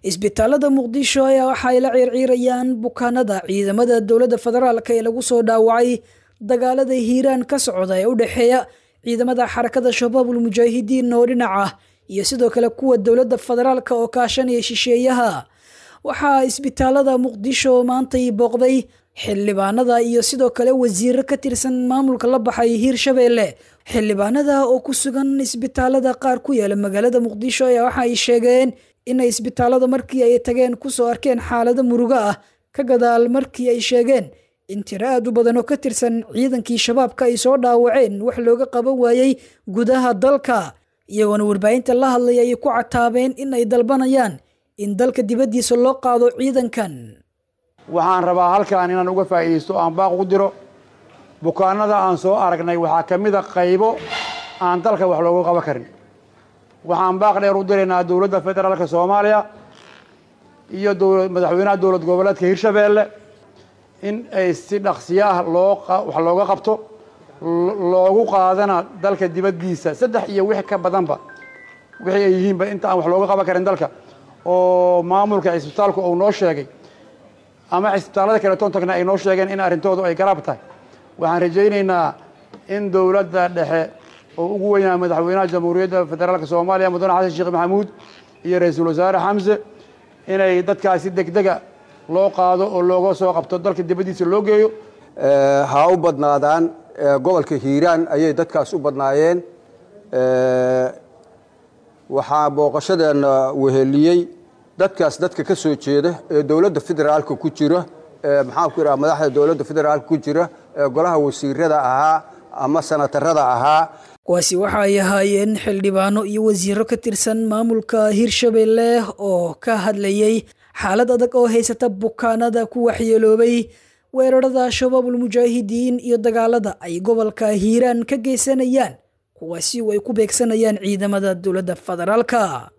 isbitaalada muqdisho ayaa waxa ay la ciirciirayaan bukaanada ciidamada dowladda federaalk ee lagu soo dhaawacay dagaalada hiiraan ka socda ee u dhexeeya ciidamada xarakada shabaabul mujaahidiin oo dhinac ah iyo sidoo kale kuwa dowladda federaalk oo kaashanaya shisheeyaha waxaa isbitaalada muqdisho maantay booqday xildhibaanada iyo sidoo kale wasiiro ka tirsan maamulka la baxay hiirshabeelle xildhibaanada oo ku sugan isbitaalada qaar ku yaala magaalada muqdisho ayaa waxa ay sheegeen inay isbitaalada markii ay tageen kusoo arkeen xaalado murugo ah ka gadaal markii ay sheegeen in tiro aad u badan oo ka tirsan ciidankii shabaabka ay soo dhaawaceen wax looga qaban waayey gudaha dalka iyagoona warbaahinta la hadlaya ay ku cataabeen in ay dalbanayaan in dalka dibaddiisa loo qaado ciidankan waxaan rabaa halkan inaan uga faa'iidaysto aan baaq ugu diro bukaanada aan soo aragnay waxaa ka mid a qaybo aan dalka wax loogu qaban karin waxaan baaq dheer u diraynaa dowladda federaalka soomaaliya iyo madaxweynaha dowlad goboleedka hirshabeelle in ay si dhaqsiyo ah loo wax looga qabto loogu qaadana dalka dibaddiisa saddex iyo wix ka badanba wixii ay yihiinba inta aan wax looga qaban karin dalka oo maamulka cisbitaalku uu noo sheegay ama cisbitaallada kale tontagna ay noo sheegeen in arrintoodu ay garaab tahay waxaan rajaynaynaa in dowladda dhexe oo ugu weynaa madaxweynaha jamhuuriyadda federaalka soomaaliya mudane xasan sheekh maxamuud iyo ra-iisul wasaare xamse inay dadkaasi degdega loo qaado oo looga soo qabto dalka dibaddiisa loo geeyo ha u badnaadaan gobolka hiiraan ayay dadkaas u badnaayeen waxaa booqashadeena weheliyey dadkaas dadka ka soo jeeda ee dowladda federaalka ku jira maxaan ku idhaha madaxda dowladda federaalka ku jira ee golaha wasiirada ahaa ama sanatarada ahaa kuwaasi waxa ay ahaayeen xildhibaano iyo wasiiro ka tirsan maamulka hiirshabeelle oo ka hadlayay xaalad adag oo haysata bukaanada ku waxyeeloobay weerarada shabaabul mujaahidiin iyo dagaalada ay gobolka hiiraan ka geysanayaan kuwaasi oo ay ku beegsanayaan ciidamada dowladda federaalka